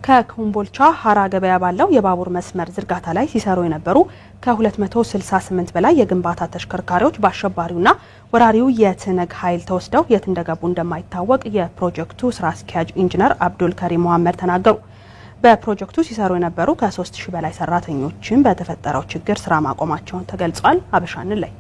ከኮምቦልቻ ሀራ ገበያ ባለው የባቡር መስመር ዝርጋታ ላይ ሲሰሩ የነበሩ ከ268 በላይ የግንባታ ተሽከርካሪዎች በአሸባሪውና ወራሪው የትነግ ኃይል ተወስደው የት እንደገቡ እንደማይታወቅ የፕሮጀክቱ ስራ አስኪያጅ ኢንጂነር አብዱል ከሪም መሐመድ ተናገሩ። በፕሮጀክቱ ሲሰሩ የነበሩ ከ3000 በላይ ሰራተኞችን በተፈጠረው ችግር ስራ ማቆማቸውን ተገልጿል። አበሻንን ላይ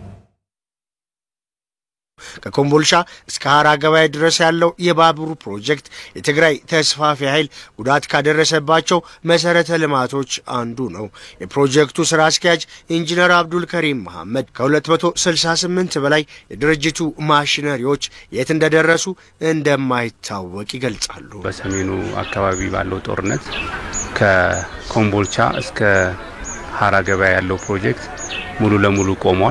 ከኮምቦልቻ እስከ ሀራ ገበያ ድረስ ያለው የባቡር ፕሮጀክት የትግራይ ተስፋፊ ኃይል ጉዳት ካደረሰባቸው መሰረተ ልማቶች አንዱ ነው። የፕሮጀክቱ ስራ አስኪያጅ ኢንጂነር አብዱል ከሪም መሐመድ ከ268 በላይ የድርጅቱ ማሽነሪዎች የት እንደደረሱ እንደማይታወቅ ይገልጻሉ። በሰሜኑ አካባቢ ባለው ጦርነት ከኮምቦልቻ እስከ ሀራ ገበያ ያለው ፕሮጀክት ሙሉ ለሙሉ ቆሟል።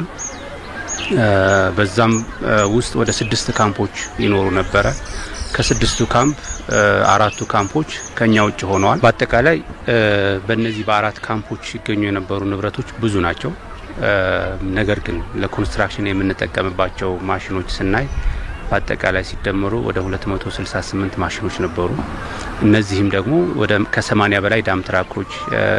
በዛም ውስጥ ወደ ስድስት ካምፖች ይኖሩ ነበረ። ከስድስቱ ካምፕ አራቱ ካምፖች ከኛ ውጭ ሆነዋል። በአጠቃላይ በእነዚህ በአራት ካምፖች ሲገኙ የነበሩ ንብረቶች ብዙ ናቸው። ነገር ግን ለኮንስትራክሽን የምንጠቀምባቸው ማሽኖች ስናይ በአጠቃላይ ሲደመሩ ወደ 268 ማሽኖች ነበሩ። እነዚህም ደግሞ ወደ ከ80 በላይ ዳም ትራኮች፣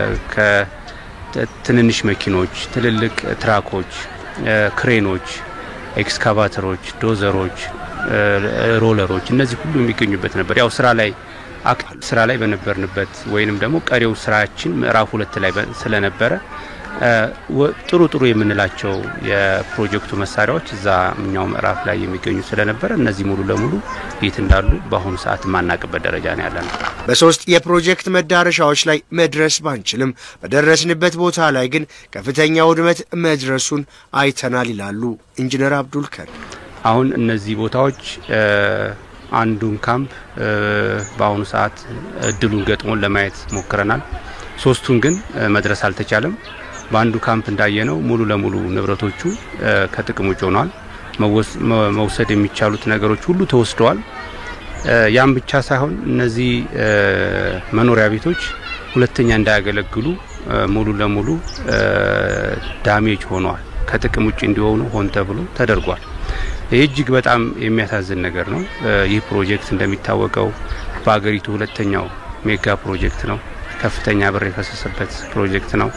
ከትንንሽ መኪኖች፣ ትልልቅ ትራኮች ክሬኖች፣ ኤክስካቫተሮች፣ ዶዘሮች፣ ሮለሮች እነዚህ ሁሉ የሚገኙበት ነበር። ያው ስራ ላይ ስራ ላይ በነበርንበት ወይንም ደግሞ ቀሪው ስራችን ምዕራፍ ሁለት ላይ ስለነበረ ጥሩ ጥሩ የምንላቸው የፕሮጀክቱ መሳሪያዎች እዛ እኛው ምዕራፍ ላይ የሚገኙ ስለነበረ እነዚህ ሙሉ ለሙሉ የት እንዳሉ በአሁኑ ሰዓት የማናቅበት ደረጃ ነው ያለ ነው። በሶስት የፕሮጀክት መዳረሻዎች ላይ መድረስ ባንችልም በደረስንበት ቦታ ላይ ግን ከፍተኛ ውድመት መድረሱን አይተናል ይላሉ ኢንጂነር አብዱል ከሪም። አሁን እነዚህ ቦታዎች አንዱን ካምፕ በአሁኑ ሰዓት እድሉን ገጥሞን ለማየት ሞክረናል። ሶስቱን ግን መድረስ አልተቻለም። በአንዱ ካምፕ እንዳየነው ሙሉ ለሙሉ ንብረቶቹ ከጥቅም ውጭ ሆነዋል። መውሰድ የሚቻሉት ነገሮች ሁሉ ተወስደዋል። ያም ብቻ ሳይሆን እነዚህ መኖሪያ ቤቶች ሁለተኛ እንዳያገለግሉ ሙሉ ለሙሉ ዳሜጅ ሆነዋል። ከጥቅም ውጭ እንዲሆኑ ሆን ተብሎ ተደርጓል። ይህ እጅግ በጣም የሚያሳዝን ነገር ነው። ይህ ፕሮጀክት እንደሚታወቀው በሀገሪቱ ሁለተኛው ሜጋ ፕሮጀክት ነው። ከፍተኛ ብር የፈሰሰበት ፕሮጀክት ነው።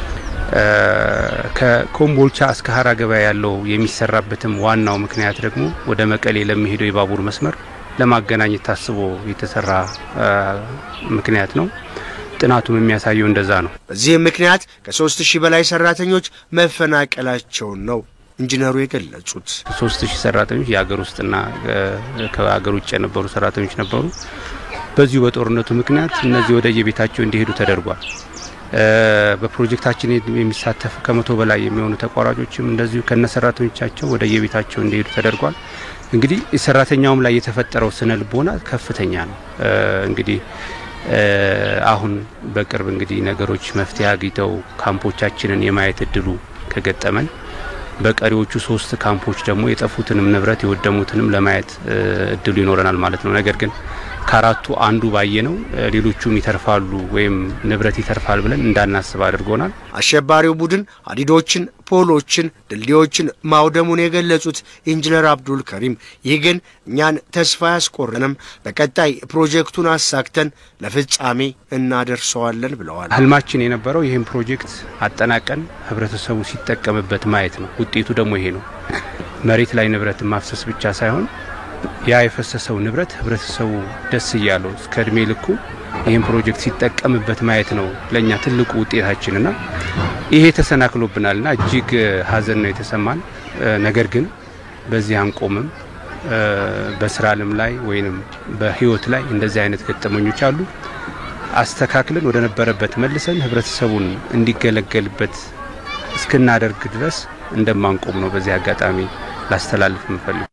ከኮምቦልቻ እስከ ሀራ ገበያ ያለው የሚሰራበትም ዋናው ምክንያት ደግሞ ወደ መቀሌ ለሚሄደው የባቡር መስመር ለማገናኘት ታስቦ የተሰራ ምክንያት ነው። ጥናቱም የሚያሳየው እንደዛ ነው። በዚህም ምክንያት ከሶስት ሺህ በላይ ሰራተኞች መፈናቀላቸውን ነው ኢንጂነሩ የገለጹት። ሶስት ሺህ ሰራተኞች የሀገር ውስጥና ከሀገር ውጭ የነበሩ ሰራተኞች ነበሩ። በዚሁ በጦርነቱ ምክንያት እነዚህ ወደ የቤታቸው እንዲሄዱ ተደርጓል። በፕሮጀክታችን የሚሳተፉ ከመቶ በላይ የሚሆኑ ተቋራጮችም እንደዚሁ ከነ ሰራተኞቻቸው ወደ የቤታቸው እንዲሄዱ ተደርጓል። እንግዲህ ሰራተኛውም ላይ የተፈጠረው ስነ ልቦና ከፍተኛ ነው። እንግዲህ አሁን በቅርብ እንግዲህ ነገሮች መፍትሄ አግኝተው ካምፖቻችንን የማየት እድሉ ከገጠመን በቀሪዎቹ ሶስት ካምፖች ደግሞ የጠፉትንም ንብረት የወደሙትንም ለማየት እድሉ ይኖረናል ማለት ነው። ነገር ግን ከአራቱ አንዱ ባየነው ሌሎቹም ይተርፋሉ ወይም ንብረት ይተርፋል ብለን እንዳናስብ አድርጎናል። አሸባሪው ቡድን ሀዲዶችን፣ ፖሎችን፣ ድልድዮችን ማውደሙን የገለጹት ኢንጂነር አብዱል ከሪም ይህ ግን እኛን ተስፋ ያስቆረንም፣ በቀጣይ ፕሮጀክቱን አሳክተን ለፍጻሜ እናደርሰዋለን ብለዋል። ህልማችን የነበረው ይህን ፕሮጀክት አጠናቀን ህብረተሰቡ ሲጠቀምበት ማየት ነው። ውጤቱ ደግሞ ይሄ ነው። መሬት ላይ ንብረትን ማፍሰስ ብቻ ሳይሆን ያ የፈሰሰው ንብረት ህብረተሰቡ ደስ እያለው እስከ እድሜ ልኩ ይህን ፕሮጀክት ሲጠቀምበት ማየት ነው ለእኛ ትልቁ ውጤታችንና ይሄ ተሰናክሎብናልና እጅግ ሀዘን ነው የተሰማን። ነገር ግን በዚህ አንቆምም። በስራ አለም ላይ ወይም በህይወት ላይ እንደዚህ አይነት ገጠመኞች አሉ። አስተካክለን ወደ ነበረበት መልሰን ህብረተሰቡን እንዲገለገልበት እስክናደርግ ድረስ እንደማንቆም ነው በዚህ አጋጣሚ ላስተላልፍ የምፈልግ